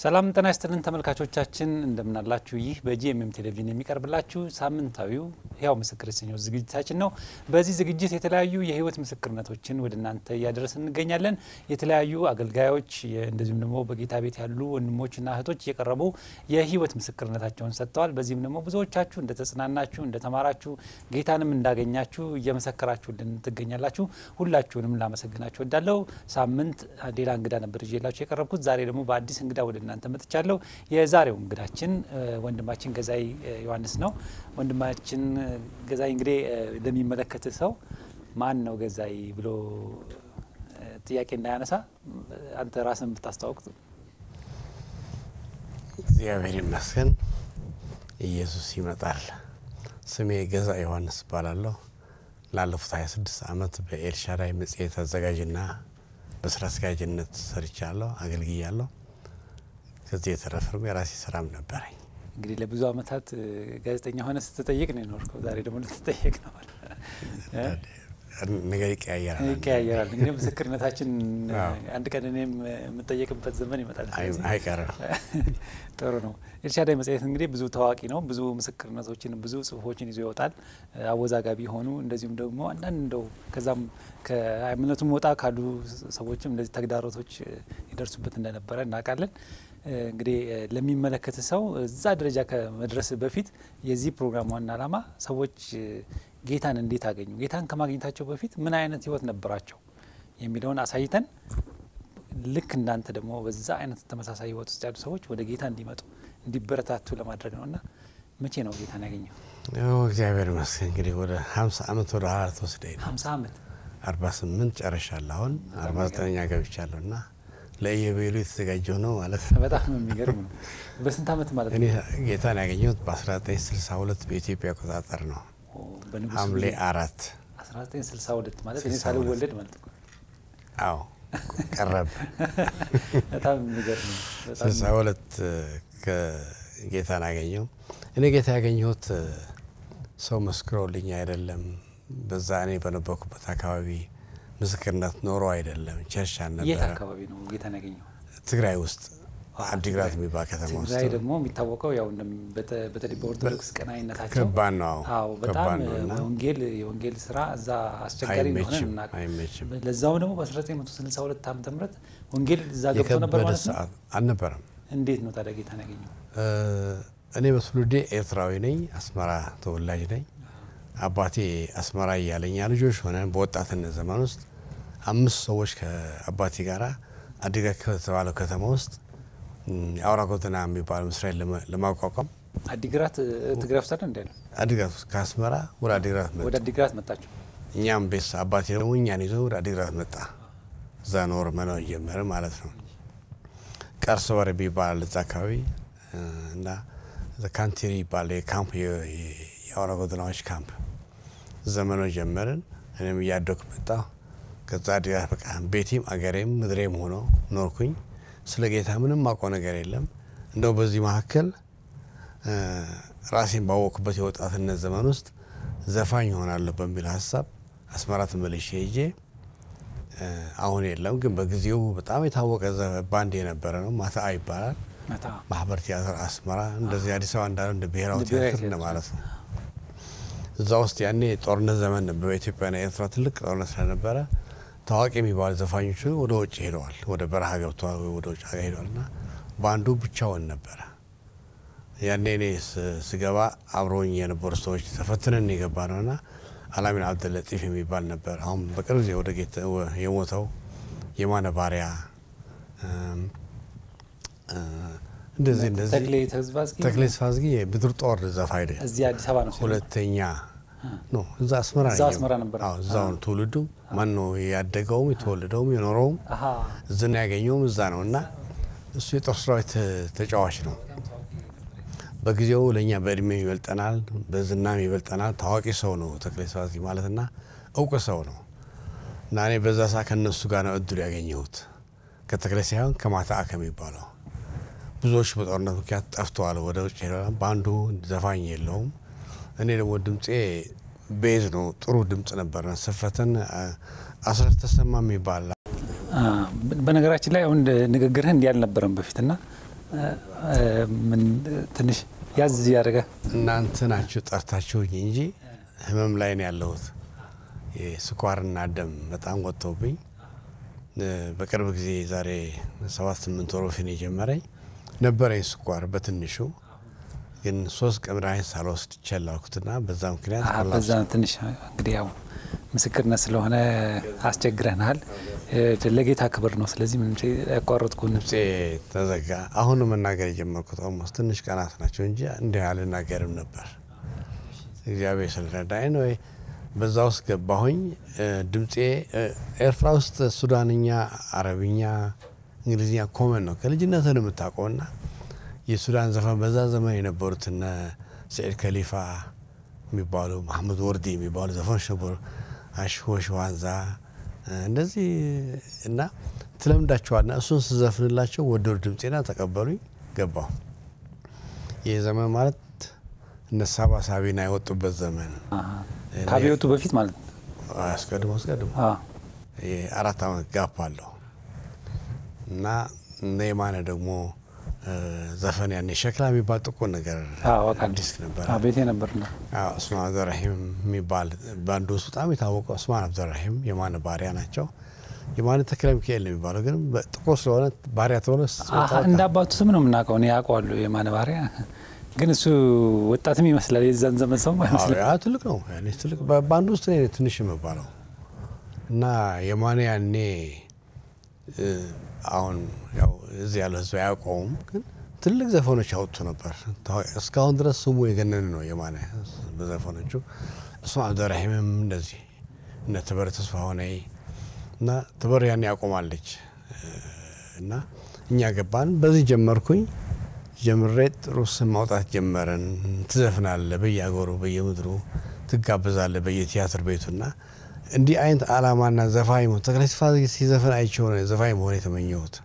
ሰላም ጤና ይስጥልን ተመልካቾቻችን፣ እንደምናላችሁ። ይህ በጂኤምኤም ቴሌቪዥን የሚቀርብላችሁ ሳምንታዊው ሕያው ምስክር የተሰኘው ዝግጅታችን ነው። በዚህ ዝግጅት የተለያዩ የሕይወት ምስክርነቶችን ወደ እናንተ እያደረስን እንገኛለን። የተለያዩ አገልጋዮች እንደዚሁም ደግሞ በጌታ ቤት ያሉ ወንድሞችና እህቶች እየቀረቡ የሕይወት ምስክርነታቸውን ሰጥተዋል። በዚህም ደግሞ ብዙዎቻችሁ እንደተጽናናችሁ፣ እንደተማራችሁ ጌታንም እንዳገኛችሁ እየመሰከራችሁልን ትገኛላችሁ። ሁላችሁንም ላመሰግናችሁ ወዳለው ሳምንት ሌላ እንግዳ ነበር ይዤላችሁ የቀረብኩት። ዛሬ ደግሞ በአዲስ እንግዳ ወደ እናንተ መጥቻለሁ። የዛሬው እንግዳችን ወንድማችን ገዛይ ዮሐንስ ነው። ወንድማችን ገዛይ እንግዲህ ለሚመለከት ሰው ማን ነው ገዛይ ብሎ ጥያቄ እንዳያነሳ አንተ ራስን ብታስተዋውቅ። እግዚአብሔር ይመስገን ኢየሱስ ይመጣል። ስሜ ገዛይ ዮሐንስ እባላለሁ። ላለፉት 26 ዓመት በኤልሻዳይ መጽሔት አዘጋጅና በስራ አስኪያጅነት ሰርቻለሁ፣ አገልግያለሁ። ከዚህ የተረፈም የራሴ ስራም ነበረኝ። እንግዲህ ለብዙ ዓመታት ጋዜጠኛ ሆነ ስትጠየቅ ነው የኖርከው። ዛሬ ደግሞ ልትጠየቅ ነው። ነገር ይቀያየራል ይቀያየራል። እንግዲህ ምስክርነታችን አንድ ቀን እኔም የምጠየቅበት ዘመን ይመጣል። አይቀርም። ጥሩ ነው። ኤልሻዳይ መጽሔት እንግዲህ ብዙ ታዋቂ ነው። ብዙ ምስክርነቶችን፣ ብዙ ጽሁፎችን ይዞ ይወጣል። አወዛጋቢ የሆኑ እንደዚሁም ደግሞ አንዳንድ እንደው ከዛም ከእምነቱም ወጣ ካሉ ሰዎችም እንደዚህ ተግዳሮቶች ይደርሱበት እንደነበረ እናውቃለን። እንግዲህ ለሚመለከት ሰው እዛ ደረጃ ከመድረስ በፊት የዚህ ፕሮግራም ዋና ዓላማ ሰዎች ጌታን እንዴት አገኙ፣ ጌታን ከማግኘታቸው በፊት ምን አይነት ህይወት ነበራቸው የሚለውን አሳይተን ልክ እንዳንተ ደግሞ በዛ አይነት ተመሳሳይ ህይወት ውስጥ ያሉ ሰዎች ወደ ጌታ እንዲመጡ እንዲበረታቱ ለማድረግ ነው እና መቼ ነው ጌታን ያገኘው? እግዚአብሔር ይመስገን እንግዲህ ወደ ሀምሳ ዓመት ወደ ኋላ ተወስደኝ ነው። ሀምሳ ዓመት አርባ ስምንት ጨርሻለሁ። አሁን አርባ ዘጠነኛ ገብቻለሁ እና ለኢዮቤልዩ የተዘጋጀው ነው ማለት ነው። በጣም የሚገርም ነው። በስንት ዓመት ማለት እኔ ነው? ጌታን ያገኘሁት በ1962 በኢትዮጵያ አቆጣጠር ነው። በንጉሱ ሐምሌ ጊዜ አራት 1962 ማለት እኔ 62 ሳልወለድ ማለት ነው። አዎ ቀረብ በጣም የሚገርም ነው። በጣም ስልሳ ሁለት ጌታን አገኘው። እኔ ጌታ ያገኘሁት ሰው መስክሮልኝ አይደለም። በዛ እኔ በነበርኩበት አካባቢ ምስክርነት ኖሮ አይደለም። ቸርች የት አልነበረ። አካባቢ ነው ጌታን ያገኘው? ትግራይ ውስጥ አዎ፣ አዲግራት ትግራይ። የሚባል ከተማ ውስጥ ትግራይ ደግሞ የሚታወቀው ያው እንደም- በተ- በተለይ በኦርቶዶክስ ቀናይነታቸው ከባድ ነው። አዎ በጣም ከባድ ነው እና ወንጌል የወንጌል ስራ እዛ አስቸጋሪ እንደሆነ አይመችም እናውቅ። አይመችም። ለዛውም ደግሞ በ1962 ዓመተ ምህረት ወንጌል እዛ ገብቶ ነበር የከበደ ማለት ነው። ሰዓት አልነበረም። እንዴት ነው ታዲያ ጌታን ያገኘው? እ እኔ በትውልዴ ኤርትራዊ ነኝ። አስመራ ተወላጅ ነኝ። አባቴ አስመራ እያለኛ ልጆች ሆነን በወጣትነት ዘመን ውስጥ አምስት ሰዎች ከአባቴ ጋር አዲግራት ከተባለው ከተማ ውስጥ እም፣ የአውራ ጎተና የሚባል መስሪያ ለመ- ለማቋቋም አዲግራት እ፣ ትግራይ ውስጥ አይደል እንዴ ነው? አዲግራት ውስጥ ከአስመራ ወደ አዲግራት መጣ። ወደ አዲግራት መጣችሁ? እኛም ቤት አባቴ ደግሞ እኛን ይዞ ወደ አዲግራት መጣ። እዛ ኖር መኖር ጀመረ ማለት ነው። ቀርሶ ወር የሚባል እዛ አካባቢ እ፣ እና ካንቲሪ ይባል የካምፕ የ- የ- የአውራ ጎዳናዎች ካምፕ እዛ መኖር ጀመርን። እኔም እያደኩ መጣሁ። ከዛ አዲግራት በቃ ቤቴም አገሬም ምድሬም ሆኖ ኖርኩኝ። ስለ ጌታ ምንም ማውቀው ነገር የለም። እንደው በዚህ መካከል እ፣ ራሴን ባወቅኩበት የወጣትነት ዘመን ውስጥ ዘፋኝ ይሆናለሁ በሚል ሀሳብ አስመራ ተመልሼ ሄጄ እ፣ አሁን የለም ግን በጊዜው በጣም የታወቀ ዘ- ባንድ የነበረ ነው። ማታ ይባላል መታ ማህበር ቲያትር አስመራ፣ እንደዚህ አዲስ አበባ እንዳለ እንደ ብሔራዊ እንደ ብሔራዊ ቲያትር ቲያትር እንደማለት ነው። እዛ ውስጥ ያኔ ጦርነት ዘመን ነበር። በኢትዮጵያና ኤርትራ ትልቅ ጦርነት ስለነበረ ታዋቂ የሚባሉ ዘፋኞች ወደ ውጭ ሄደዋል፣ ወደ በረሃ ገብተዋል፣ ወይ ወደ ውጭ ሀገር ሄደዋል እና ባንዱ ብቻውን ነበረ። ያኔ እኔ ስ- ስገባ አብረውኝ የነበሩ ሰዎች ተፈትነን የገባ ነው እና አላሚን አብደለጢፍ የሚባል ነበር። አሁን በቅርብ ጊዜ ወደ ጌታ ወ- የሞተው የማነ ባሪያ እም፣ እ፣ እንደዚህ እንደዚህ ተክሌ ተዝባዝጊ ተክሌ ስፋዝጊ የምድር ጦር ዘፋኝ ነው። እዚህ አዲስ አበባ ነው ሲሆን ሁለተኛ ኖ እዛ አስመራ እዛ ነው አስመራ ነበር። አዎ እዛው ነው ትውልዱ። ማን ነው ያደገውም የተወለደውም የኖረውም አሀ እዝና ያገኘውም እዛ ነው እና እሱ የጦር ሰራዊት ተጫዋች ነው። በጊዜው ለእኛ በእድሜ ይበልጠናል፣ በዝናም ይበልጠናል። ታዋቂ ሰው ነው ተክሌ ስብሐት ማለት እና እውቅ ሰው ነው እና እኔ በዛ ሳ ከእነሱ ጋር ነው እድሉ ያገኘሁት ከተክሌ ሳይሆን ከማታ ከሚባለው ብዙዎች በጦርነት ምክንያት ጠፍተዋል፣ ወደ ውጭ ሄደዋል። በአንዱ ዘፋኝ የለውም። እኔ ደግሞ ድምፄ ቤዝ ነው፣ ጥሩ ድምፅ ነበረ። ስፈትን አስራት ተሰማ የሚባል በነገራችን ላይ አሁን ንግግርህ እንዲህ አልነበረም በፊት እና ምን ትንሽ ያዝ ያደረገ እናንተ ናችሁ ጠርታችሁኝ እንጂ ህመም ላይ ነው ያለሁት። የስኳርና ደም በጣም ወጥተውብኝ በቅርብ ጊዜ ዛሬ ሰባት ስምንት ወር በፊት ነው የጀመረኝ ነበረኝ ስኳር በትንሹ ግን ሶስት ቀን መድኃኒት ሳልወስድ ቸላልኩትና በዛ ምክንያት በዛ ትንሽ እንግዲህ ያው ምስክርነት ስለሆነ አስቸግረናል። ለጌታ ክብር ነው። ስለዚህ ምንም ያቋረጥኩን ድምፄ ተዘጋ። አሁን መናገር የጀመርኩት ኦልሞስት ትንሽ ቀናት ናቸው እንጂ እንዲህ አልናገርም ነበር። እግዚአብሔር ስለረዳኝ ነው። በዛ ውስጥ ገባሁኝ። ድምፄ ኤርትራ ውስጥ ሱዳንኛ፣ አረብኛ፣ እንግሊዝኛ ኮመን ነው ከልጅነትን የምታውቀውና የሱዳን ዘፈን በዛ ዘመን የነበሩት እነ ስዒድ ከሊፋ የሚባሉ መሐመድ ወርዲ የሚባሉ ዘፈኖች ነበሩ። አሽሆሽ ዋንዛ እንደዚህ እና ትለምዳቸዋልና እሱን ስዘፍንላቸው ወደዱ ድምፄና ተቀበሉኝ። ገባሁ። ይህ ዘመን ማለት እነ ሳባ ሳቢና የወጡበት ዘመን ከአብዮቱ በፊት ማለት ነው። አስቀድሞ አስቀድሞ አራት ዓመት ጋፕ አለው እና እነ የማነ ደግሞ ዘፈን ያኔ ሸክላ የሚባል ጥቁር ነገር አዲስ ነበር። ቤቴ ነበር ነው ኡስማን አብደራሂም የሚባል ባንዱ ውስጥ በጣም የታወቀው ኡስማን አብደራሂም የማነ ባሪያ ናቸው። የማነ ተክለ ሚካኤል ነው የሚባለው፣ ግን ጥቁር ስለሆነ ባሪያ ተብሎ እንደ አባቱ ስም ነው የምናውቀው። እኔ ያውቀዋለሁ የማነ ባሪያ፣ ግን እሱ ወጣትም ይመስላል። የዛን ዘመን ሰው ይመስላል። ትልቅ ነው ትልቅ ባንዱ ውስጥ ትንሽ የሚባለው እና የማነ ያኔ አሁን ያው እዚህ ያለው ህዝብ አያውቀውም፣ ግን ትልቅ ዘፈኖች ያወጡ ነበር። እስካሁን ድረስ ስሙ የገነን ነው የማነ በዘፈኖቹ። እሱ አብደራሂምም እንደዚህ እነ ትበር ተስፋ ሆነ እና ትበር ያን ያቆማለች እና እኛ ገባን። በዚህ ጀመርኩኝ። ጀምሬ ጥሩ ስም ማውጣት ጀመረን። ትዘፍናለ፣ በየአገሩ በየምድሩ ትጋበዛለ፣ በየቲያትር ቤቱና እንዲህ አይነት አላማና ዘፋኝ መሆን ተክለ ተስፋ ሲዘፍን አይቼው ነው ዘፋኝ መሆን የተመኘሁት።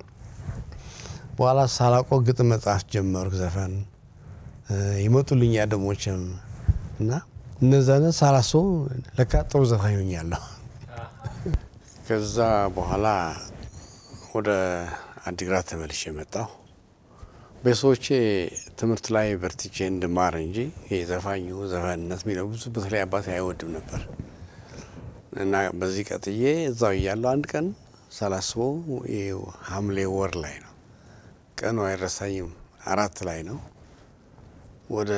በኋላ ሳላቆ ግጥም መጽሐፍ ጀመርኩ። ዘፈን ይመጡልኝ አደሞችም እና እነዛን ሳላስበው ለካ ጥሩ ዘፋኝ ሆኛለሁ። ከዛ በኋላ ወደ አዲግራት ተመልሼ መጣሁ። ቤተሰቦቼ ትምህርት ላይ በርትቼ እንድማር እንጂ ዘፋኙ ዘፈንነት የሚለው ብዙ በተለይ አባቴ አይወድም ነበር እና በዚህ ቀጥዬ እዛው እያለሁ አንድ ቀን ሳላስበው ሐምሌ ወር ላይ ነው፣ ቀኑ አይረሳኝም። አራት ላይ ነው። ወደ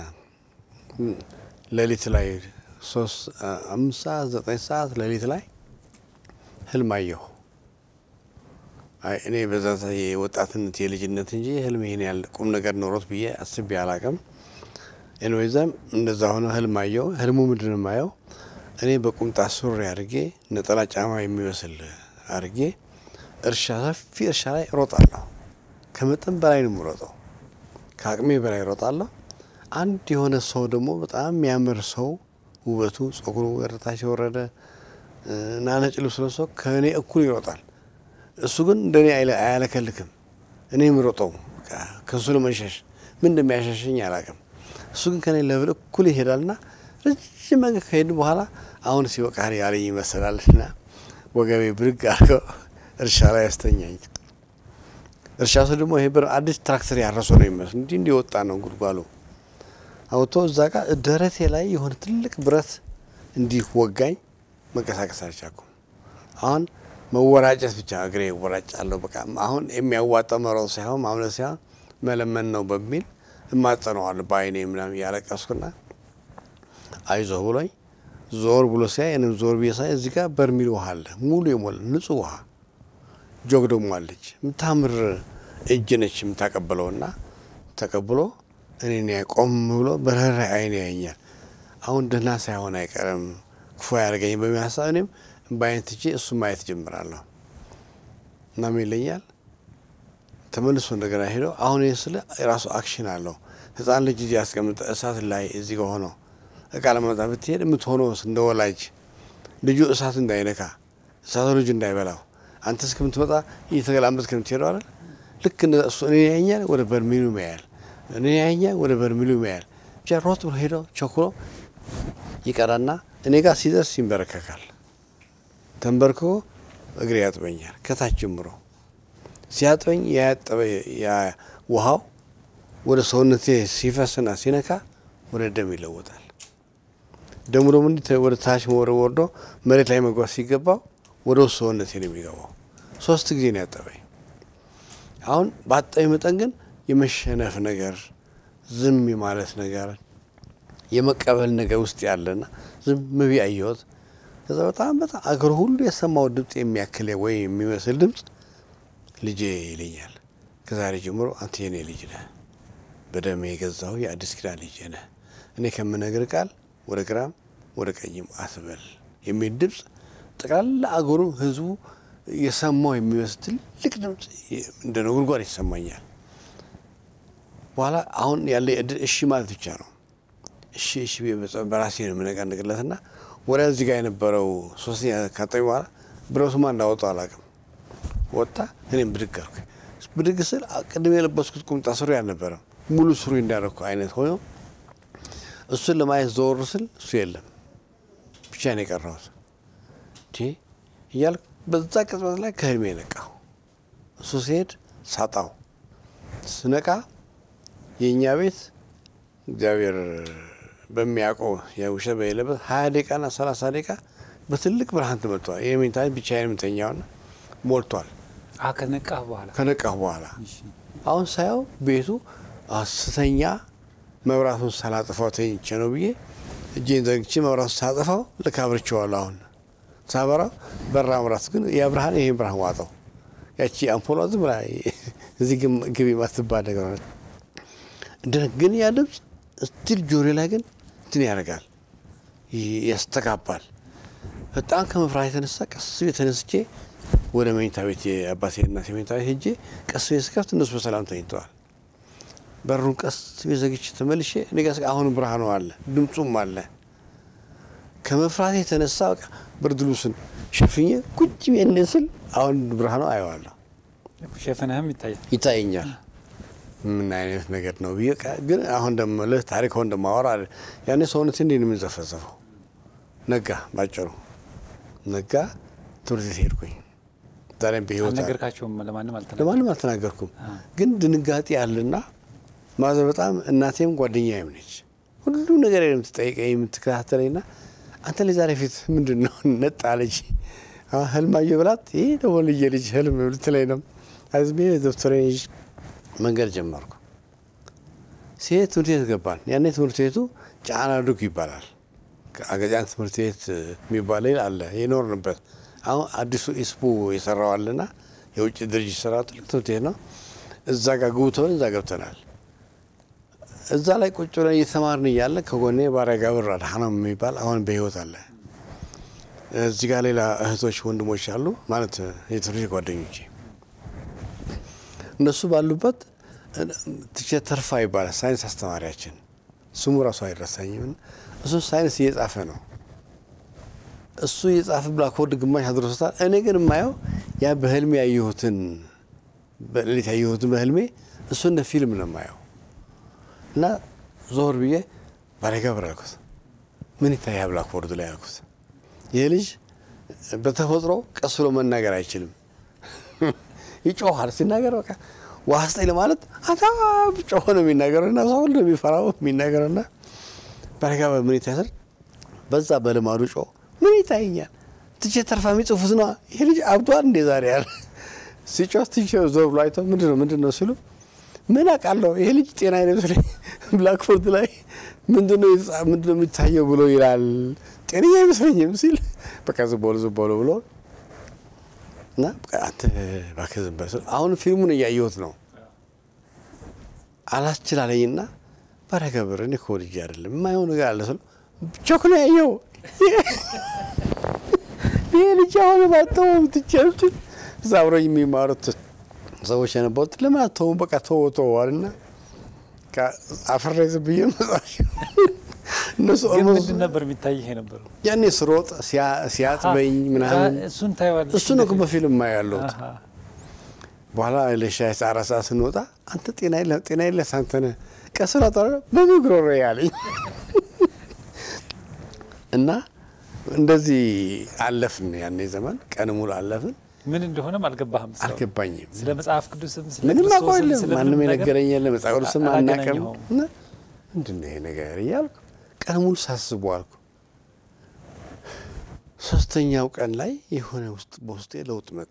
ሌሊት ላይ ሶስት አምስት ሰዓት ዘጠኝ ሰዓት ሌሊት ላይ ህልም አየሁ። እኔ በዛ የወጣትነት የልጅነት እንጂ ህልም ይሄን ያህል ቁም ነገር ኖሮት ብዬ አስቤ አላቅም። ኤንዌይዛም እንደዛ ሆነ ህልም አየሁ። ህልሙ ምንድን ነው የማየው? እኔ በቁምጣ ሱሪ አድርጌ ነጠላ ጫማ የሚመስል አድርጌ እርሻ ሰፊ እርሻ ላይ እሮጣለሁ። ከመጠን በላይ ነው የምሮጠው፣ ከአቅሜ በላይ እሮጣለሁ። አንድ የሆነ ሰው ደግሞ በጣም የሚያምር ሰው ውበቱ ጸጉሩ ወደታች የወረደ እና ነጭ ልብስ ለብሶ ከእኔ እኩል ይሮጣል። እሱ ግን እንደኔ አያለከልክም። እኔ የምሮጠው ከእሱ ለመሸሽ ምን እንደሚያሸሸኝ አላውቅም። እሱ ግን ከኔ ለብል እኩል ይሄዳልና ረጅም መንገድ ከሄድን በኋላ አሁን ሲበቃህ ያለኝ ይመስላልና ወገቤ ብድግ አድርገው እርሻ ላይ ያስተኛኝ። እርሻ ሰው ደግሞ ይሄ አዲስ ትራክተር ያረሰ ነው ይመስል እንዲህ እንዲህ ወጣ ነው ጉድጓሉ አውጥቶ እዛ ጋር ደረቴ ላይ የሆነ ትልቅ ብረት እንዲህ ወጋኝ። መንቀሳቀስ አልቻልኩም። አሁን መወራጨት ብቻ እግሬ ይወራጫለሁ። በቃ አሁን የሚያዋጣው መሮጥ ሳይሆን ማምለጥ ሳይሆን መለመን ነው በሚል እማጸነዋለሁ በአይኔ ምናምን እያለቀስኩና አይዞህ ብሎኝ ዞር ብሎ ሲያይ እኔም ዞር ብዬ ሳይ እዚህ ጋር በርሚል ውሃ አለ ሙሉ የሞላ ንጹህ ውሃ ጆግ ደግሞ አለች። የምታምር እጅ ነች የምታቀብለውና ተቀብሎ እኔን ቆም ብሎ በርህራሄ አይን ያየኛል። አሁን ደህና ሳይሆን አይቀርም ክፉ ያደርገኝ በሚል ሀሳብ እኔም በአይነት ትቼ እሱ ማየት ጀምራለሁ። እናም ይለኛል ተመልሶ እንደገና ሄደው አሁን ይህ ስለ የራሱ አክሽን አለው። ህፃን ልጅ እዚህ ያስቀምጠ እሳት ላይ እዚህ ጋር ሆነው እቃ ለመጣ ብትሄድ የምትሆነው እንደ ወላጅ ልጁ እሳት እንዳይነካ እሳቱ ልጁ እንዳይበላው አንተ እስከምትመጣ እየተገላመጥክ ከምትሄደው አይደል? ልክ እሱ እኔ ያኛል ወደ በርሚሉ ያያል፣ እኔ ያኛል ወደ በርሚሉ ያያል። ብቻ ሮጥ ብሎ ሄደው ቸኩሎ ይቀራና እኔ ጋር ሲደርስ ይንበረከካል። ተንበርክኮ እግሬ ያጥበኛል ከታች ጀምሮ ሲያጥበኝ ያጠበ ያ ውሃው ወደ ሰውነቴ ሲፈስና ሲነካ ወደ ደም ይለወጣል። ደሙ ደግሞ እንዲህ ወደ ታች ወደ ወርዶ መሬት ላይ መግባት ሲገባው ወደ ውስጥ ሰውነቴ ነው የሚገባው። ሶስት ጊዜ ነው ያጠበኝ። አሁን ባጠበኝ መጠን ግን የመሸነፍ ነገር፣ ዝም የማለት ነገር፣ የመቀበል ነገር ውስጥ ያለና ዝም ብዬ አየሁት። ከዛ በጣም በጣም አገር ሁሉ የሰማው ድምፅ የሚያክል ወይ የሚመስል ድምፅ ልጄ ይለኛል። ከዛሬ ጀምሮ አንተ የኔ ልጅ ነህ፣ በደሜ የገዛሁ የአዲስ ኪዳን ልጅ ነህ። እኔ ከምነግር ቃል ወደ ግራም ወደ ቀኝም አትበል የሚል ድምፅ ጠቅላላ አገሩ ህዝቡ የሰማው የሚመስል ትልቅ ድምፅ እንደ ነጎድጓድ ይሰማኛል። በኋላ አሁን ያለ እድል እሺ ማለት ብቻ ነው። እሺ እሺ ብዬ በራሴ ነው የምነቃንቅለትና ወዲያ እዚህ ጋር የነበረው ሶስተኛ ካጠቢ በኋላ ብረቱማ እንዳወጣው አላውቅም። ወጣ። እኔም ብድግ አልኩ። ብድግ ስል ቅድም የለበስኩት ቁምጣ ሱሪ አልነበረም፣ ሙሉ ሱሪ እንዳደረግኩ አይነት ሆኖ እሱን ለማየት ዘወር ስል እሱ የለም፣ ብቻ ነው የቀረሁት እያልኩ በዛ ቅጽበት ላይ ከህልሜ ነቃሁ። እሱ ሲሄድ ሳጣው ስነቃ የእኛ ቤት እግዚአብሔር በሚያውቀው የውሸት በሌለበት ሀያ ደቂቃና ሰላሳ ደቂቃ በትልቅ ብርሃን ተመልቷል። የመኝታ ብቻዬን የምተኛውና ሞልቷል። ከነቃህ በኋላ ከነቃሁ በኋላ አሁን ሳየው ቤቱ ስተኛ መብራቱን ሳላጥፋው ተኝቼ ነው ብዬ እጄን ዘግቼ መብራቱን ሳላጥፋው ልክ አብርቼዋለሁ። አሁን ሳበራው በራ መብራት ግን ያ ብርሃን ይሄን ብርሃን ዋጠው። ያቺ አምፖሏ ዝም ብላ እዚህ ግቢ ማትባል ነገር ሆነ። ግን ያ ድምፅ ስቲል ጆሬ ላይ ግን እንትን ያደርጋል፣ ያስተጋባል። በጣም ከመፍራት የተነሳ ቀስ ቤት ተነስቼ ወደ መኝታ ቤት የአባቴ እናቴ መኝታ ቤት ሄጄ ቀስ ቤት ስከፍት እነሱ በሰላም ተኝተዋል። በሩን ቀስ ቤት ዘግቼ ተመልሼ እኔ ጋር አሁን ብርሃኑ አለ፣ ድምፁም አለ። ከመፍራት የተነሳ በቃ ብርድ ልብሱን ሸፍኜ ቁጭ ብዬ ስል አሁን ብርሃኑ አየዋለሁ፣ ሸፍነህም ይታያል ይታየኛል። ምን አይነት ነገር ነው ብዬ ግን አሁን እንደምልህ ታሪክ አሁን እንደማወራ ያኔ ሰውነት እንዴት ነው የምንዘፈዘፈው? ነጋ፣ ባጭሩ ነጋ። ትምህርት ቤት ሄድኩኝ። ዛሬም በህይወት አልነገርካቸውም? ለማንም አልተናገርኩም። ለማንም አልተናገርኩም። ግን ድንጋጤ አለና ማዘር በጣም እናቴም ጓደኛዬም ነች። ሁሉ ነገር የምትጠይቀኝ የምትከታተለኝና አንተ ላይ ዛሬ ፊት ምንድን ነው ነጣ ልጅ ህልም አየሁ ብላት ይህ ደግሞ ልጄ ልጅ ህልም ልትለኝ ነው። አዝሜ ዶክተር መንገድ ጀመርኩ። ሲሄድ ትምህርት ቤት ገባን። ያኔ ትምህርት ቤቱ ጫና ዱግ ይባላል። አገጫን ትምህርት ቤት የሚባል አለ የኖርንበት። አሁን አዲሱ ኢስፑ የሰራው አለና የውጭ ድርጅት ሰራ ትልቅ ትምህርት ቤት ነው። እዛ ጋር ግቡ ተብለን እዛ ገብተናል። እዛ ላይ ቁጭ ብለን እየተማርን እያለ ከጎኔ ባሪያ ጋብር አድሃኖም የሚባል አሁን በህይወት አለ። እዚህ ጋር ሌላ እህቶች ወንድሞች አሉ ማለት የትምህርት ቤት ጓደኞቼ እነሱ ባሉበት ቲቸር ተርፋ ይባላል ሳይንስ አስተማሪያችን፣ ስሙ ራሱ አይረሳኝም። እሱ ሳይንስ እየጻፈ ነው። እሱ እየጻፈ ብላክቦርድ ግማሽ አድርሶታል። እኔ ግን የማየው ያ በህልሜ ያየሁትን በሌሊት ያየሁትን በህልሜ እሱ እንደ ፊልም ነው የማየው እና ዞር ብዬ ባሪያ ጋብር አልኩት። ምን ይታያ ብላክቦርድ ላይ አልኩት። ይህ ልጅ በተፈጥሮ ቀስ ብሎ መናገር አይችልም ይጮኋል። ሲናገር በቃ ውሃ ስጠኝ ለማለት አታ ጮሆ ነው የሚናገረው እና ሰው ሁሉ የሚፈራው የሚናገረው እና በረጋ ምን ይታያል? በዛ በልማዱ ጮ ምን ይታየኛል? ትቼ ተርፋ የሚጽፉት ነው ይሄ ልጅ አብዷል እንዴ ዛሬ ያለ ሲጮህ ትቼ ዞር ብሎ አይተው ምንድን ነው ምንድን ነው ሲሉ ምን አውቃለሁ ይሄ ልጅ ጤና አይመስለኝ ብላክቦርድ ላይ ምንድን ነው ምንድን ነው የሚታየው ብሎ ይላል። ጤነኛ አይመስለኝም ሲል በቃ ዝም በሉ ዝም በሉ ብሎ እና አንተ እባክህ ዝም በል አሁን ፊልሙን እያየሁት ነው። አላስችላለኝና ባሪያ ገብር እኔ እኮ ልጅ አይደለም የማየው ነገር አለ ስለው ቾክ ነው ያየው ይህ ልጅ አሁን ባተው ትቻች እዛ አብረው የሚማሩት ሰዎች የነበሩት ለምን አተው በቃ ተወ ተወ አልና አፈሬ ዝም ብዬ መጻፍ እነሱ ግን ምንድን ነበር የሚታይህ የነበረው? ያኔ ስሮጥ ሲያጥበኝ ምናምን እሱን ታየዋለህ። እሱ ነው በፊልም ማ ያለሁት። በኋላ ለሻይ አራት ሰዓት ስንወጣ አንተ ጤና የለህ ጤና የለህ አንተ ነህ ቀስ ብላ ጠራ በምግሮሮ ያለኝ እና እንደዚህ አለፍን። ያኔ ዘመን ቀን ሙሉ አለፍን። ምን እንደሆነም አልገባህም። ስራው። አልገባኝም። ስለ መጽሐፍ ቅዱስም ስለ ምንም ክርስቶስም አውቀው የለም ስለ ማንም ምንም ነገር የነገረኝ የለም። መጽሐፍ ቅዱስም አናውቅም። አላገናኘኸውም። እና ምንድን ነው ይሄ ነገር እያልኩ ቀን ሙሉ ሳስቡ አልኩ። ሶስተኛው ቀን ላይ የሆነ ውስጥ በውስጤ ለውጥ መጣ።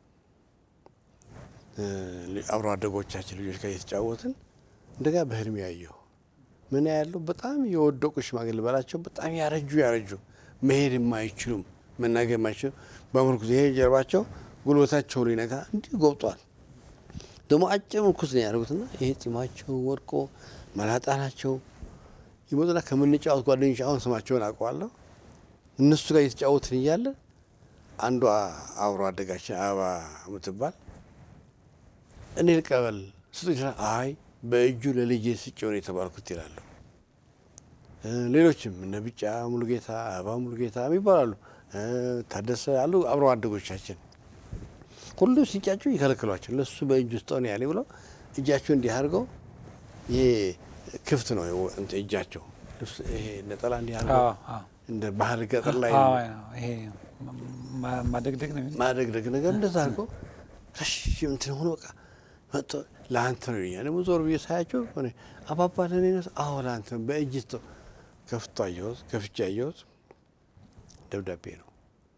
እ፣ አብሮ አደጎቻችን ልጆች ጋር እየተጫወትን እንደጋ በህልሜ ያየሁ ምን ያለው በጣም የወደቁ ሽማግሌ በላቸው በጣም ያረጁ ያረጁ መሄድ የማይችሉም መናገር የማይችሉ በምርኩዝ ይሄ ጀርባቸው ጉልበታቸው ሊነካ እንዲህ ጎብጧል። ደግሞ አጭር ምርኩዝ ነው ያደርጉትና ይሄ ጢማቸው ወድቆ መላጣ ናቸው። ይመጡና ከምንጫወት ጓደኞች አሁን ስማቸውን አውቀዋለሁ። እነሱ ጋር እየተጫወትን እያለ አንዷ አብሮ አደጋችን አበባ የምትባል እኔ ልቀበል ስጡ ይችላል። አይ በእጁ ለልጄ ስጭው ነው የተባልኩት ይላሉ። እ፣ ሌሎችም እነ ቢጫ ሙሉጌታ፣ አበባ ሙሉጌታ የሚባላሉ እ፣ ታደሰ አሉ አብሮ አደጎቻችን ሁሉ ሲጫጩ ይከለክሏቸው። ለሱ በእጁ ስጠው ነው ያለ ብለው እጃቸው እንዲህ አድርገው ይሄ ክፍት ነው እንትን እጃቸው ልብስ ይሄ ነጠላ እንዲህ አድርገው አዎ፣ አዎ። እንደ ባህል ገጠር ላይ አዎ፣ ይሄ ማ- ማደግደግ ነው የሚለው። ማደግደግ ነገር እንደዛ አድርገው ረሽም እንትን ሆኖ በቃ መጥቶ ለአንተ ነው ይለኛል። ደግሞ ዞር ብዬ ሳያቸው ሆነ አባባ ለእኔ ነው? አዎ ለአንተ ነው። በእጅ ስጠው። ከፍቶ አየሁት፣ ከፍቼ አየሁት። ደብዳቤ ነው።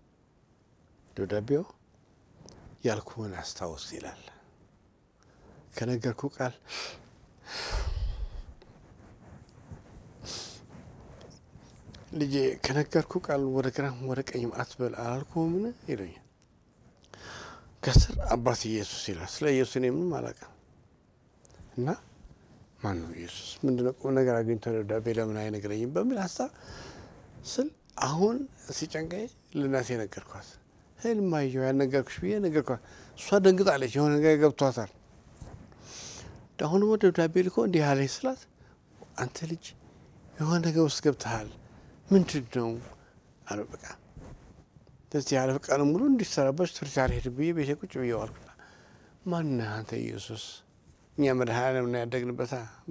ደብዳቤው ያልኩህን አስታውስ ይላል። ከነገርኩ ቃል ልጄ ከነገርኩ ቃል ወደ ግራም ወደ ቀኝም አትበል አላልኩህምን? ይሉኛል። ከስር አባት ኢየሱስ ይላል። ስለ ኢየሱስ እኔ ምንም አላውቅም እና ማን ነው ኢየሱስ? ምንድነው ቁም ነገር አግኝቶ ደብዳቤ ለምን አይነግረኝም በሚል ሀሳብ ስል አሁን ሲጨንቀኝ ለእናቴ ነገርኳት። ህልም አየሁ ያልነገርኩሽ ብዬ ነገርኳት። እሷ ደንግጣለች። የሆነ ነገር ገብቷታል። አሁን ደግሞ ደብዳቤ ልኮ እንዲህ ያለኝ ስላት አንተ ልጅ የሆነ ነገር ውስጥ ገብተሃል ምንድን ነው አለ። በቃ እንደዚህ ያለ ቀን ሙሉ እንዲሰራበት ትምህርት አልሄድም ብዬ ቤቴ ቁጭ ብዬ ዋልኩና ማነህ አንተ ኢየሱስ? እኛ መድኃኔዓለም ነው ያደግንበታ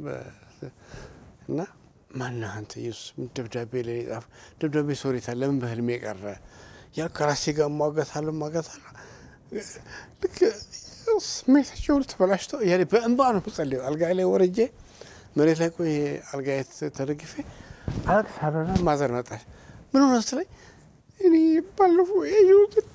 እና ማነህ አንተ ኢየሱስ? ምን ደብዳቤ ላይ ጻፍ ደብዳቤ ሶሪታ ለምን በህልሜ ቀረ ያ ከራሴ ጋር እሟገታለሁ እሟገታለሁ ልክ ስሜታቸው ሁሉ ተበላሽቶ ያ በእንባ ነው የምጸልየው። አልጋ ላይ ወረጄ መሬት ላይ ቆይ አልጋ ተደግፌ አለቅሳለሁና ማዘር መጣች። ምን ሆነ ስትለኝ እኔ ባለፈው ያየሁትን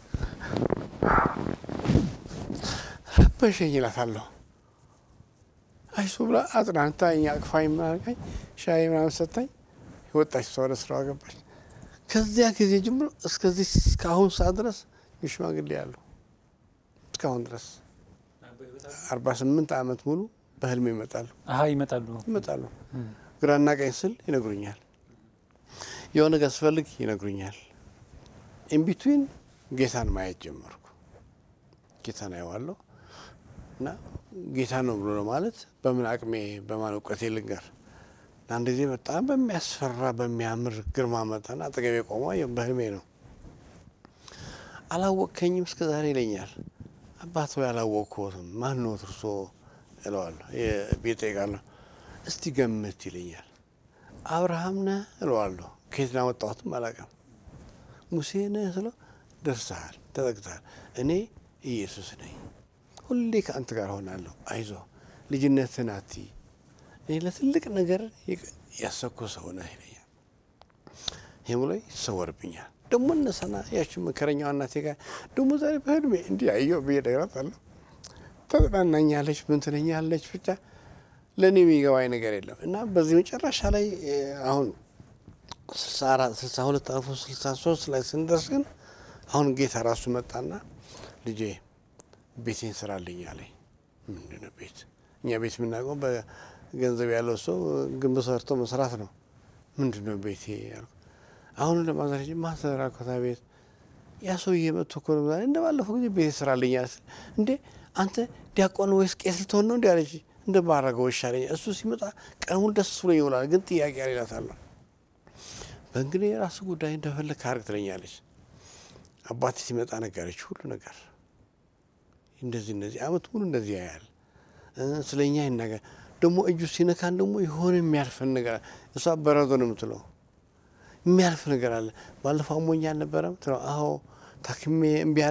ረበሸኝ እላታለሁ። አይዞህ ብላ አጽናንታኝ አቅፋኝ ምናልካኝ ሻይ ምናምን ሰታኝ ወጣች። እሷ ወደ ስራዋ ገባች። ከዚያ ጊዜ ጀምሮ እስከዚህ እስካሁን ሰዓት ድረስ ሽማግሌ ያሉ እስካሁን ድረስ አርባ ስምንት ዓመት ሙሉ በህልም ይመጣሉ አሀ ይመጣሉ። ይመጣሉ። ግራና ቀኝ ስል ይነግሩኛል። የሆነ ነገር ስፈልግ ይነግሩኛል። ኢንቢትዊን ጌታን ማየት ጀመርኩ። ጌታን አየዋለሁ እና ጌታ ነው ብሎ ነው ማለት በምን አቅሜ በማን እውቀቴ ልንገር። አንድ ጊዜ በጣም በሚያስፈራ በሚያምር ግርማ መጠን አጠገቤ ቆሞ በህልሜ ነው። አላወቅከኝም እስከ ዛሬ ይለኛል። አባት ሆይ አላወቅኩትም። ማን ነው እርሶ እለዋለሁ። ቤት ጠይቃለሁ። እስቲ ገምት ይለኛል። አብርሃም ነህ እለዋለሁ። ከየት ላመጣሁትም አላውቅም። ሙሴ ነህ ስለው ደርሰሃል፣ ተጠቅተሃል። እኔ ኢየሱስ ነኝ። ሁሌ ከአንተ ጋር ሆናለሁ። አይዞ ልጅነትን አትይ። እኔ ለትልቅ ነገር ያሰብኩ ሰው ነህ ይለኛል። ይህም ብሎ ይሰወርብኛል። ደግሞ እነሰና ያችን መከረኛዋ እናቴ ጋር ደግሞ ዛሬ በህልሜ እንዲህ አየሁ ብዬ እነግራታለሁ። ተጽናናኛለች፣ ምን ትለኛለች። ብቻ ለእኔ የሚገባኝ ነገር የለም እና በዚህ መጨረሻ ላይ አሁን ስልሳ አራት ስልሳ ሁለት አልፎ ስልሳ ሶስት ላይ ስንደርስ ግን አሁን ጌታ ራሱ መጣና ልጄ ቤቴን ስራልኝ አለኝ። ምንድን ነው ቤት? እኛ ቤት የምናውቀው በገንዘብ ያለው ሰው ግንብ ሰርቶ መስራት ነው። ምንድን ነው ቤቴ ያልኩ። አሁን ለማዘር ማሰራ ኮታ ቤት ያ ሰውዬ መጥቶ እኮ ነው እንደ ባለፈው ጊዜ ቤቴ ስራልኝ አለ። እንዴ አንተ ዲያቆን ወይስ ቄስ ልትሆን ነው? እንዲ አለች። እንደ ባረገው ይሻለኛል። እሱ ሲመጣ ቀኑን ደስ ብሎ ይውላል፣ ግን ጥያቄ አሌላታለሁ። በእንግዲህ የራሱ ጉዳይ እንደፈለግ ካርግ ትለኛለች። አባቴ ሲመጣ ነገረች ሁሉ ነገር እንደዚህ እንደዚህ አመት ሙሉ እንደዚህ ያያል። ስለ እኛ ይናገር ደግሞ እጁ ሲነካን ደግሞ የሆነ የሚያልፈን ነገር እሷ በረዶ ነው የምትለው የሚያልፍ ነገር አለ። ባለፈው አሞኝ አልነበረም ትለው። አዎ ታክሜ እምቢ አለኝ።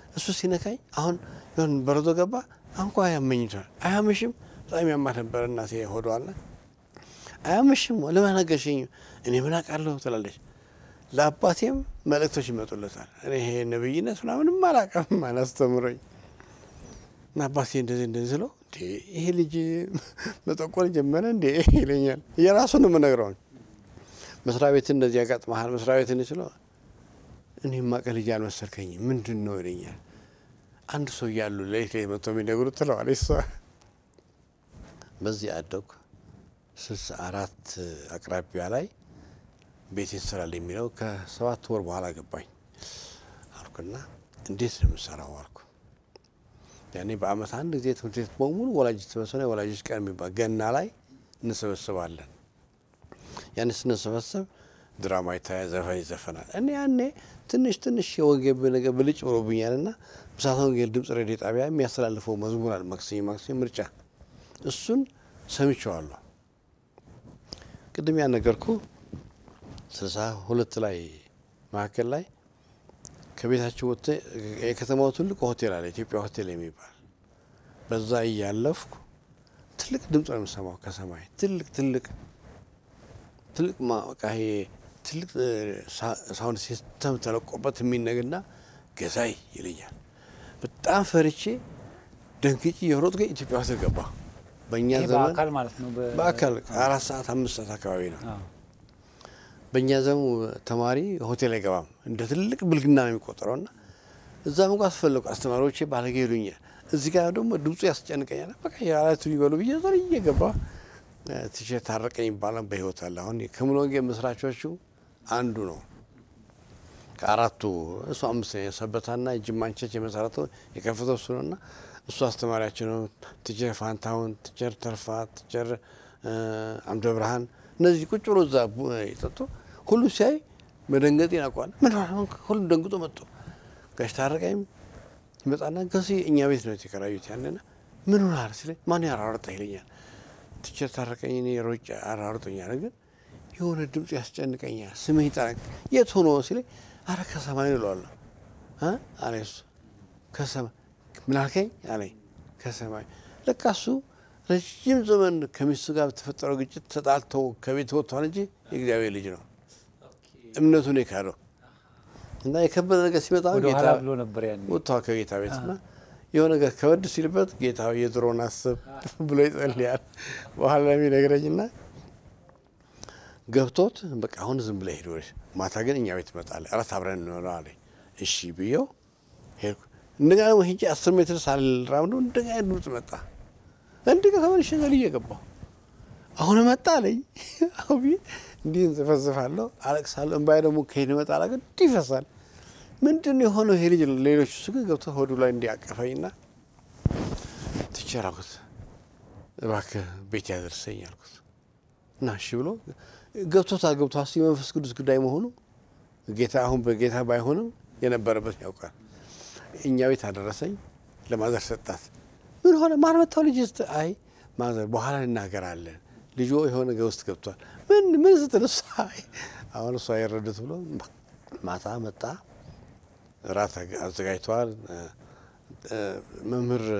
እሱ ሲነካኝ አሁን ሆን በረዶ ገባ አንኳ ያመኝታል። አያምሽም? በጣም ያማት ነበር እናቴ ሆዷል። አያምሽም? ለምን ነገርሽኝ? እኔ ምን አውቃለሁ ትላለች። ለአባቴም መልእክቶች ይመጡለታል። እኔ ይሄ ነብይነት ምናምንም አላውቅም አላስተምረኝ እና አባቴ እንደዚህ እንደዚህ ስለው እንዴ ይሄ ልጅ መጠቆር ጀመረ እንዴ ይለኛል። የራሱን የምነግረውን መስሪያ ቤት እንደዚህ ያጋጥመሃል መስሪያ ቤት እንዲ ስለው እኔ ማቀ ልጅ አልመሰልከኝም ምንድን ነው ይለኛል። አንድ ሰው እያሉ ሌሊት ላይ መጥቶ የሚነግሩት ትለዋለች እሷ። በዚህ አደግኩ። ስልሳ አራት አቅራቢያ ላይ ቤት ይሰራል የሚለው ከሰባት ወር በኋላ ገባኝ አልኩና እንዴት ነው የምሰራው አልኩ። ያኔ በአመት አንድ ጊዜ ትምህርት ቤት በሙሉ ወላጅ ተሰበሰበ። የወላጆች ቀን የሚባል ገና ላይ እንሰበስባለን። ያኔ ስንሰበሰብ ድራማ ይታያል፣ ዘፈን ይዘፈናል። እኔ ያኔ ትንሽ ትንሽ የወንጌል ነገር ብልጭ ብሎብኛል ና ብስራተ ወንጌል ድምጽ ሬዲዮ ጣቢያ የሚያስተላልፈው መዝሙር አለ ማክሰኞ ማክሰኞ ምርጫ፣ እሱን ሰምቼዋለሁ። ቅድም ያነገርኩ ስልሳ ሁለት ላይ መካከል ላይ ከቤታችን ወጥተ የከተማው ትልቅ ሆቴል አለ ኢትዮጵያ ሆቴል የሚባል በዛ እያለፍኩ ትልቅ ድምፅ ነው የምሰማው ከሰማይ ትልቅ ትልቅ ትልቅ በቃ ይሄ ትልቅ ሳውንድ ሲስተም ተለቆበት የሚነግና ገዛይ ይለኛል። በጣም ፈርቼ ደንግጬ የሮጥኩ ኢትዮጵያ ሆቴል ገባ። በእኛ ዘመን በአካል ማለት ነው። በአካል አራት ሰዓት አምስት ሰዓት አካባቢ ነው። በእኛ ዘመን ተማሪ ሆቴል አይገባም። እንደ ትልቅ ብልግና ነው የሚቆጠረው። ና እዛ መጓዝ አስፈለጉ አስተማሪዎቼ ባለጌ ይሉኛል። እዚህ ጋር ደግሞ ድምፁ ያስጨንቀኛል። በቃ የአራቱ ይበሉ ብዬ ዘር እየገባ ትቼ ታረቀኝ ይባላል። በህይወት አለ። አሁን ከሙሉ ወንጌል መስራቾቹ አንዱ ነው። ከአራቱ እሱ አምስተኛ ሰበታና ጅማን ቸርች የመሰረተው የከፈተው እሱ ነው እና እሱ አስተማሪያችን ነው። ቲቸር ፋንታሁን፣ ቲቸር ተርፋ፣ ቲቸር አምደ ብርሃን እነዚህ ቁጭ ብሎ እዛ ይጠጡ ሁሉ ሲያይ መደንገጥ ያውቋል። ምን ሁሉም ደንግጦ መጡ። ጋሽ ታረቀኝም ይመጣና ገሲ እኛ ቤት ነው የተከራዩት ያንና ምን ሆናል ሲለኝ ማን ያራርጣ ይለኛል። ቲቸር ታረቀኝ እኔ ሮጬ አራርጦኛል፣ ግን የሆነ ድምፅ ያስጨንቀኛል። ስምህ ይጠራኝ የት ሆኖ ሲለኝ አረ ከሰማይ ነው እለዋለሁ አለ እሱ ከሰማይ ምን አልከኝ አለኝ ከሰማይ ለካ እሱ ረዥም ዘመን ከሚስቱ ጋር በተፈጠረው ግጭት ተጣልተው ከቤት ወጥቷል እንጂ የእግዚአብሔር ልጅ ነው። እምነቱን የካደው እና የከበደ ነገር ሲመጣ ጌታ ብሎ ነበር ያን ወጥቷል ከጌታ ቤት እና የሆነ ነገር ከበድ ሲልበት ጌታ የድሮን አስብ ብሎ ይጸልያል። በኋላ የሚነግረኝና ገብቶት በቃ አሁን ዝም ብለህ ሄድ ወደ ማታ ግን እኛ ቤት እመጣለህ እራት አብረን እንሆነው አለኝ። እሺ ብዬው ሄድኩ። እንደገና ደግሞ ሂጄ አስር ሜትር ሳልራምዶ እንደገና ድምፅ መጣ። እንዲህ ከተመልሼ ዘልዬ ገባሁ። አሁን መጣ አለኝ። አሁ እንዲህ እንዘፈዝፋለሁ፣ አለቅሳለሁ። እምባዬ ደግሞ ከሄድ መጣ ላ እንዲህ ይፈሳል። ምንድን ነው የሆነው ይሄ ልጅ? ሌሎች እሱ ግን ገብቶ ሆዱ ላይ እንዲያቀፈኝና ትቼር አልኩት፣ እባክህ ቤት ያደርሰኝ አልኩት እና እሺ ብሎ ገብቶታል። ገብቶ የመንፈስ ቅዱስ ጉዳይ መሆኑ ጌታ አሁን በጌታ ባይሆንም የነበረበት ያውቃል። እኛ ቤት አደረሰኝ። ለማዘር ሰጣት። ምን ሆነ? ማን መታው? ልጅ ስ አይ ማዘር በኋላ እናገራለን። ልጆ የሆነ ነገር ውስጥ ገብቷል። ምን ምን ስትል እሷ አሁን እሷ የረዱት ብሎ ማታ መጣ። እራት አዘጋጅተዋል። መምህር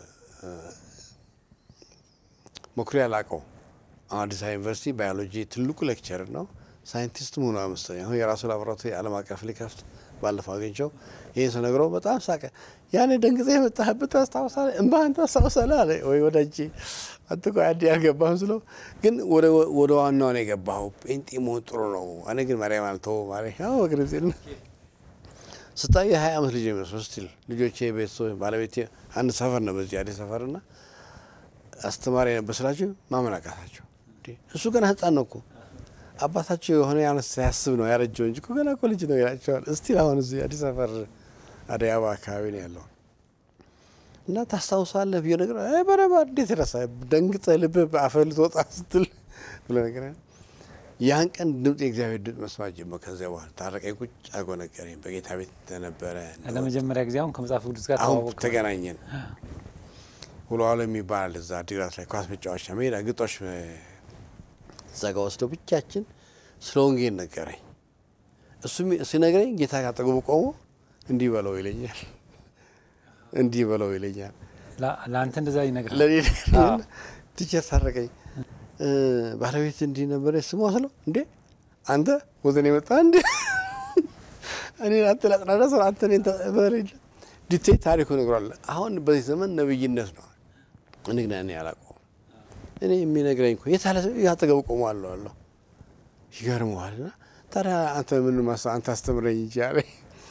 መኩሪያ ላቀው አዲስ አበባ ዩኒቨርሲቲ ባዮሎጂ ትልቁ ሌክቸር ነው። ሳይንቲስት መሆኑ መሰለኝ አሁን የራሱ ላቦራቶሪ ዓለም አቀፍ ሊከፍት ባለፈው አግኝቸው ይህን ስነግረው በጣም ሳቀ። ያኔ ደንግጤ የመጣህበት ታስታውሳለህ? እምባህን ታስታውሳለህ አለ። ወይ ወዳጄ አንተ እኮ አዲ አልገባህም ስለው፣ ግን ወደ ዋናው ነው የገባኸው። ጴንጤ መሆን ጥሩ ነው። እኔ ግን ማርያም አልተወው ማርያም በግር ሲል ስታዩ የሀያ ዓመት ልጅ የሚመስለው ስቲል ልጆቼ፣ ቤተሰብ፣ ባለቤቴ አንድ ሰፈር ነው በዚህ አዲስ ሰፈር እና አስተማሪ ነበር ስላቸው ማመን አቃታቸው። እሱ ገና ህፃን ነው እኮ አባታቸው የሆነ ያነስ ሳያስብ ነው ያረጀው እንጂ ገና እኮ ልጅ ነው ይላቸዋል። እስቲ አሁን እዚህ አዲስ አበባ አደይ አበባ አካባቢ ነው ያለው እና ታስታውሳለህ ብዬ ነገር በረባ እንዴት ረሳ ደንግጠ ልብ በአፈር ልትወጣ ስትል ብሎ ነገር ያን ቀን ድምፅ የእግዚአብሔር ድምፅ መስማት ጀመር። ከዚያ በኋላ ታረቀኝ ቁጭ አርጎ ነገረኝ። በጌታ ቤት እንደነበረ ለመጀመሪያ ጊዜ አሁን ከመጽሐፍ ቅዱስ ጋር አሁን ተዋወቅ ተገናኘን። ውሎ ዋሎ የሚባል እዛ አዲግራት ላይ ኳስ መጫወቻ ሜዳ ግጦሽ እዛ ጋ ወስደው ብቻችን ስለ ወንጌል ነገረኝ። እሱ ሲነግረኝ ጌታ ካጠገቡ ቆሞ እንዲህ በለው ይለኛል። እንዲህ በለው ይለኛል። ላ- ለአንተ እንደዛ ይነግራል። ለኔ አዎ። ቲቸር ታረቀኝ ባለቤት እንዲህ ነበረ ስሟ ስለው እንዴ አንተ ወዘን የመጣ እንዴ እኔ አንተ ላጽናና ሰው አንተ እኔን ተበረ ዲቴይ ታሪኩ ነግሯል። አሁን በዚህ ዘመን ነብይነት ነው። እኔ ግን እኔ አላውቀውም። እኔ የሚነግረኝ እኮ የታለ ያጠገቡ ቆሞ አለሁ አለሁ ይገርመዋል። እና ታዲያ አንተ ምን ማሳ አንተ አስተምረኝ እንጂ አለኝ።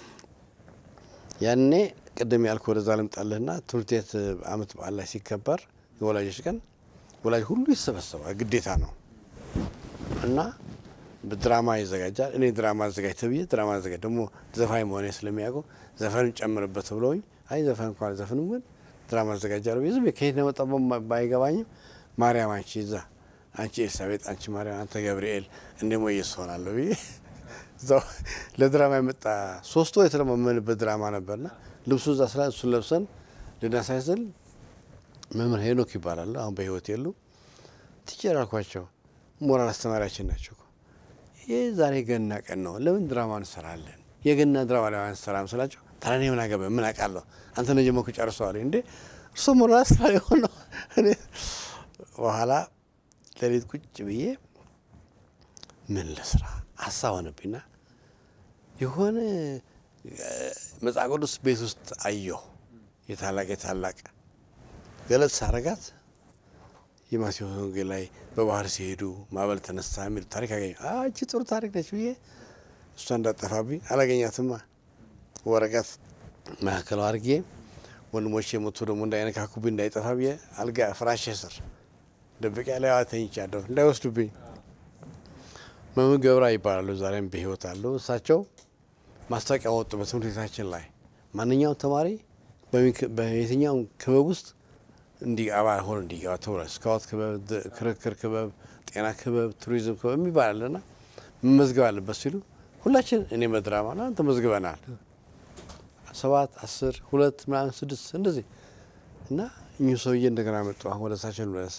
ያኔ ቅድም ያልኩ ወደዛ ልምጣልህና ትምህርት ቤት አመት በዓል ላይ ሲከበር የወላጆች ቀን ወላጅ ሁሉ ይሰበሰባል፣ ግዴታ ነው እና ድራማ ይዘጋጃል። እኔ ድራማ አዘጋጅ ተብዬ ድራማ አዘጋጅ ደግሞ ዘፋኝ መሆኔ ስለሚያውቁ ዘፈን ጨምርበት ብለውኝ አይ ዘፈን እንኳን ዘፍንም ግን ድራማ አዘጋጃለሁ ብዬ ዝም ብዬ ከየት ነው የመጣው በማ- ባይገባኝም ማርያም አንቺ እዛ አንቺ ኤልሳቤጥ አንቺ ማርያም አንተ ገብርኤል እንደሞ ኢየሱስ ሆናለሁ ብዬ እዛው ለድራማ የመጣ ሶስት ወር የተለማመንበት ድራማ ነበርና ልብሱ እዛ ስላ እሱን ለብሰን ልናሳይ ስል መምህር ሄኖክ ይባላሉ። አሁን በህይወት የሉ። ቲቸር አልኳቸው። ሞራል አስተማሪያችን ናቸው እኮ ይህ ዛሬ ገና ቀን ነው፣ ለምን ድራማ እንሰራለን? የገና ድራማ ላይ አንሰራም ስላቸው ታዲያ እኔ ምን አገባኝ? ምን አውቃለሁ? አንተ ነው ጀመኩ ጨርሰዋል እንዴ እርሶ ሞራል አስተማሪ ሆነው እኔ በኋላ ሌሊት ቁጭ ብዬ ምን ልስራ ሀሳብ ሆነብኝና የሆነ መጽሐፍ ቅዱስ ቤት ውስጥ አየሁ። የታላቅ የታላቅ ገለጽ ሳረጋት የማቴዎስ ወንጌል ላይ በባህር ሲሄዱ ማዕበል ተነሳ የሚል ታሪክ አገኘ። እቺ ጥሩ ታሪክ ነች ብዬ እሷ እንዳጠፋብኝ አላገኛትማ። ወረቀት መካከል አድርጌ ወንድሞቼ የሞቱ ደግሞ እንዳይነካኩብኝ እንዳይጠፋ ብዬ አልጋ ፍራሼ ስር ደብቄ ላይ ተኝቻለሁ እንዳይወስዱብኝ። መምህር ገብራ ይባላሉ። ዛሬም በህይወት አሉ። እሳቸው ማስታወቂያ ወጡ በትምህርት ቤታችን ላይ ማንኛውም ተማሪ በየትኛውም ክበብ ውስጥ እንዲ አባል ሆኖ እንዲገባ ተብሏል። ስካውት ክበብ፣ ድ- ክርክር ክበብ፣ ጤና ክበብ፣ ቱሪዝም ክበብ የሚባል አለና መመዝገብ አለበት ሲሉ ሁላችን እኔ በድራማ ና ተመዝግበናል። ሰባት አስር ሁለት ምናምን ስድስት እንደዚህ እና እኚሁ ሰውዬ እንደገና መጡ። አሁን ወደ እሳቸው ልመለስ።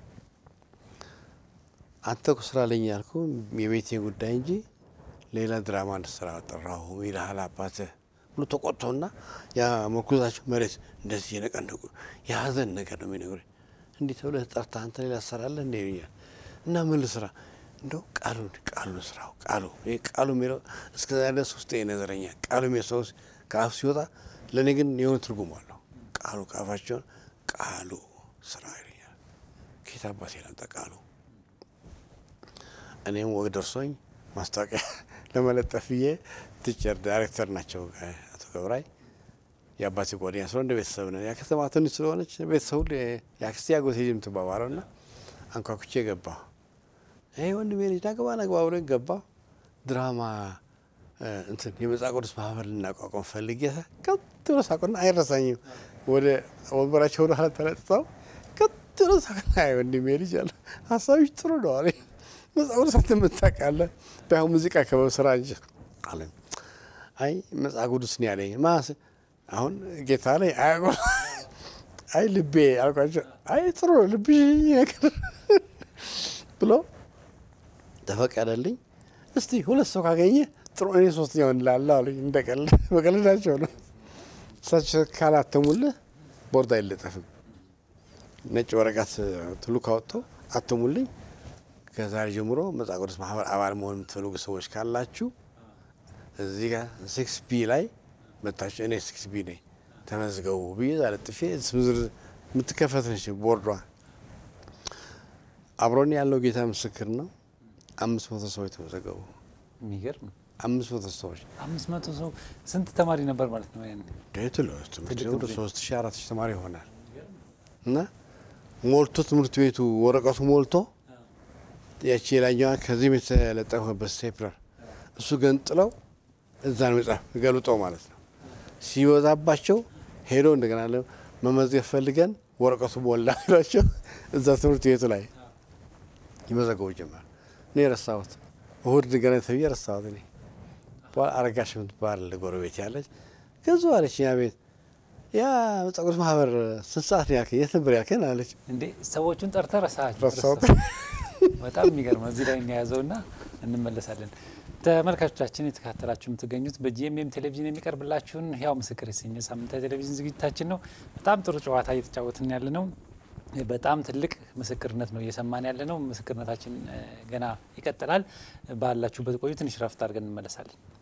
አንተ እኮ ስራ ለኝ ያልኩ የቤቴ ጉዳይ እንጂ ሌላ ድራማ እንድሰራ ጠራሁ ይልሃል አባትህ ብሎ ተቆጥቶና ያ መኩዛቸው መሬት እንደዚህ የነቀነቁ የሀዘን ነገር ነው የሚነግሩኝ። እንዲህ ተብለህ ጠርተህ አንተ ሌላ ትሰራለህ እንደ ይሉኛል። እና ምን ልስራ እንደው ቃሉ ቃሉ ስራው ቃሉ ይሄ ቃሉ የሚለው እስከ ዛ ድረስ ውስጥ ይነዘረኛል። ቃሉ የሚለው ሰው ከአፍ ሲወጣ ለእኔ ግን የሆነ ትርጉም አለው። ቃሉ ከአፋቸውን ቃሉ ስራ ይለኛል። ኬት አባቴ ላምጣ ቃሉ እኔም ወግ ደርሶኝ ማስታወቂያ ለመለጠፍ ብዬ ቲቸር ዳይሬክተር ናቸው አቶ ገብራይ የአባቴ ጓደኛ ስለሆነ እንደ ቤተሰብ ነው። ያ ከተማ ትንሽ ስለሆነች ቤተሰቡ የአክስቴ አጎቴ ልጅ የምትባባለው ና አንኳኩቼ ገባሁ። ይሄ ወንድሜ ልጅ ናግባ ናግባ ብሎ ገባ። ድራማ እንትን የመጽሐፍ ቅዱስ ማህበር ልናቋቋም ፈልጌ ቀጥ ብሎ ሳቁና አይረሳኝም። ወደ ወንበራቸው ወደ ኋላ ተለጥጠው ቀጥ ብሎ ሳቁና አይ ወንድሜ ልጅ አለ ሀሳቢች ጥሩ ነው አለኝ። መጽሐፍ ቅዱስ አንተ የምታውቃለህ ባይሆን ሙዚቃ ክበብ ስራ እንጂ አለ። አይ መጽሐፍ ቅዱስ ነው ያለኝ ማስ አሁን ጌታ ላይ አያቆ አይ ልቤ አልኳቸው። አይ ጥሩ ነው ልብሽ ነገር ብሎ ተፈቀደልኝ። እስቲ ሁለት ሰው ካገኘ ጥሩ እኔ ሶስተኛው እንላለ አሉኝ። እንደቀልድ በቀልዳቸው ነው። እሳቸው ካላተሙልህ ቦርድ አይለጠፍም። ነጭ ወረቀት ትሉ ካወጥተው አተሙልኝ። ከዛሬ ጀምሮ መጽሐፍ ቅዱስ ማህበር አባል መሆን የምትፈልጉ ሰዎች ካላችሁ እዚህ ጋር ሲክስ ቢ ላይ መታችሁ እኔ ሲክስ ቢ ነኝ ተመዝገቡ ብዬ ዛለጥፌ ዝርዝር የምትከፈት ነች ቦርዷ። አብሮን ያለው ጌታ ምስክር ነው። አምስት መቶ ሰዎች ተመዘገቡ። የሚገርም አምስት መቶ ሰዎች አምስት መቶ ሰው ስንት ተማሪ ነበር ማለት ነው? ያን ዴት ለ ትምህርት ትልቅ ቤቱ ትምህርት ሶስት ሺ አራት ሺ ተማሪ ይሆናል እና ሞልቶ ትምህርት ቤቱ ወረቀቱ ሞልቶ ያቺ የላኛዋ ከዚህም የተለጠፈበት ስቴፕለር እሱ ገንጥለው እዛ ነው መጽሐፍ ገልጠው ማለት ነው። ሲበዛባቸው ሄዶ እንደገና ለ መመዝገብ ፈልገን ወረቀቱ ሞላ ላቸው እዛ ትምህርት ቤቱ ላይ ይመዘገቡ ጀመር። እኔ ረሳሁት። እሁድ እንደገና ተብዬ ረሳሁት። እኔ በኋላ አረጋሽ የምትባል ጎረቤት ያለች ገዙ አለች። ያ ቤት ያ መጽሐፍ ቅዱስ ማህበር ስንት ሰዓት ነው ያልከኝ? የት ነበር ያልከኝ አለች። እንዴ ሰዎቹን ጠርተህ ረሳሃቸው? ረሳሁት። በጣም የሚገርም ነው። እዚህ ላይ እንያዘው ና እንመለሳለን። ተመልካቾቻችን የተከታተላችሁ የምትገኙት በጂኤምኤም ቴሌቪዥን የሚቀርብላችሁን ህያው ምስክር የተሰኘ ሳምንታዊ ቴሌቪዥን ዝግጅታችን ነው። በጣም ጥሩ ጨዋታ እየተጫወትን ያለ ነው። በጣም ትልቅ ምስክርነት ነው እየሰማን ያለ ነው። ምስክርነታችን ገና ይቀጥላል። ባላችሁበት ቆዩ። ትንሽ ረፍት አድርገን እንመለሳለን።